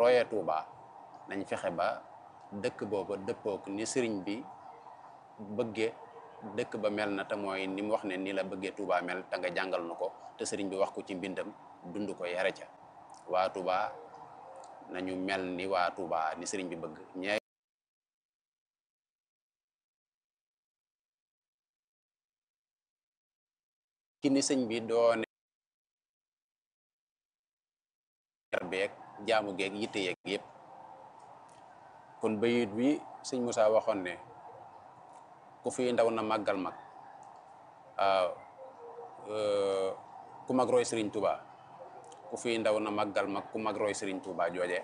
royee Touba nañ fexe ba dëkk booba dëppook ni sëriñ bi bëgge dëkk ba mel na te mooy ni mu wax ne ni la bëggee Touba mel te nga jàngal nu ko te sëriñ bi wax ko ci mbindam dund ko yare ca waa Touba nañu mel ni waa Touba ni sëriñ bi bëgg ñee ci ni sëñ bi doone beeg jaamu geeg yitte yeeg yëpp kon bayit bi sëñ Moussa waxoon ne ku fi ndaw na màggal mag ku mag roy sëriñ Touba ku fi ndaw na màggal mag ku mag roy sëriñ Touba jooje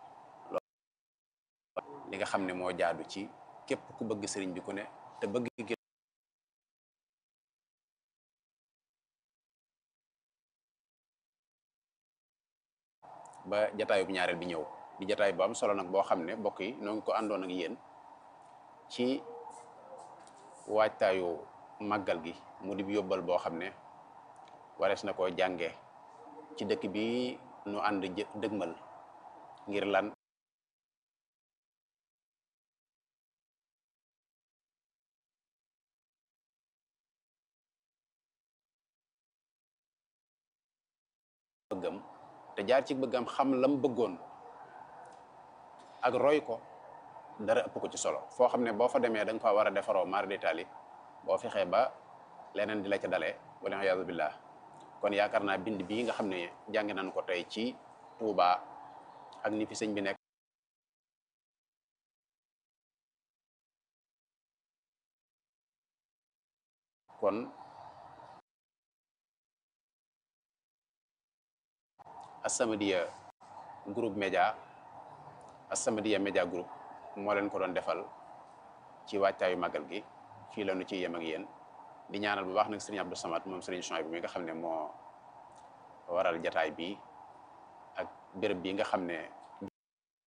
li nga xam ne moo jaadu ci képp ku bëgg sëriñ bi ku ne te bëgg gi ba jataayub ñaareel bi ñëw di jataay bu am solo nag boo xam ne mbokk yi noo ngi ko àndoon ak yéen ci waajtaayu màggal gi mu di yóbbal boo xam ne warees na koo jànge ci dëkk bi nu ànd dëgmal ngir lan bëggam te jaar ci bëggam xam lam bëggoon ak roy ko dara ëpp ko ci solo foo xam ne boo fa demee da nga fa war a defaroo mar d'Italie boo fexee ba leneen di la ca dalee wala iyaazu billah kon yaakaar naa bind bii nga xam ne jàng nañ ko tey ci Touba ak ni fi sëñ bi nekk kon As-Samadiyya groupe média As-Samadiyya média groupe moo leen ko doon defal ci waajtaayu màggal gi fii la nu ci yem ak yéen di ñaanal bu baax nag sëriñ Abdou Samad moom sëriñ Chouaib bi mi nga xam ne moo waral jataay bi ak béréb bi nga xam ne